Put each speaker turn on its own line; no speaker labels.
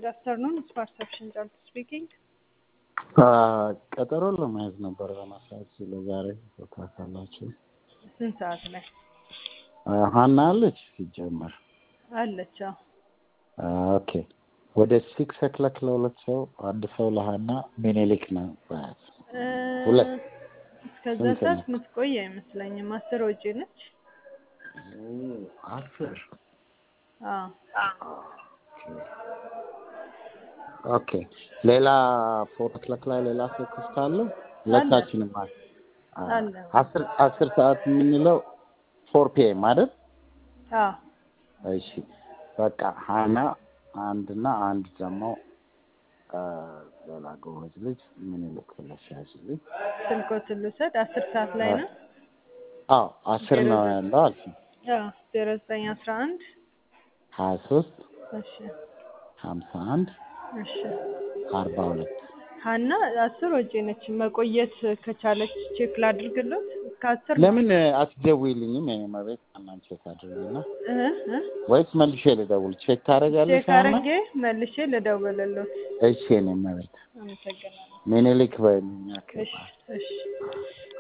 Good afternoon. It's Perception Charles speaking.
ቀጠሮ ለመያዝ ነበር ለማሳት ለዛሬ ቦታ ካላችሁ
ስንት ሰዓት ላይ
ሀና አለች ሲጀመር
አለች? አዎ።
ኦኬ ወደ ሲክስ ኦክሎክ ለሁለት ሰው አንድ ሰው ለሀና ሚኒሊክ ነው በያዝ
እ፣
ሁለት
እስከዛ
ስንት
ሰዓት
ነው?
የምትቆይ አይመስለኝም። አስር ወጪ ነች።
አስር
አዎ።
ኦኬ ሌላ ፎር ኦክሎክ ላይ ሌላ ሰው ክፍት አለ ሁለታችንም አለ አ-
አለ።
አስር አስር ሰዓት የምንለው ፎር ፒኤም አይደል
አዎ።
እሺ በቃ ሀና አንድና አንድ ደግሞ አ፣ ሌላ ጎበዝ ልጅ ምን ልክለሽ ያዝልኝ
ስልኮትን ልውሰድ። አስር ሰዓት ላይ ነው።
አዎ አስር ነው ያለው አልሽ
አዎ። ዜሮ ዘጠኝ አስራ አንድ
ሀያ ሶስት
እሺ፣
ሀምሳ አንድ
እሺ።
አርባ ሁለት
ሀና አስር ወጪ ነች። መቆየት ከቻለች ቼክ ላድርግለት። ከአስር
ለምን አትደውይልኝም? የኔ መቤት እናን ቼክ አድርጊና
እ እ
ወይስ መልሼ ልደውል? ቼክ ታደርጋለሽ?
ቼክ አድርጌ መልሼ ልደውልልዎት።
እሺ የኔ መቤት
አመሰግናለሁ።
ሚኒሊክ በይልኝ።
እሺ፣ እሺ።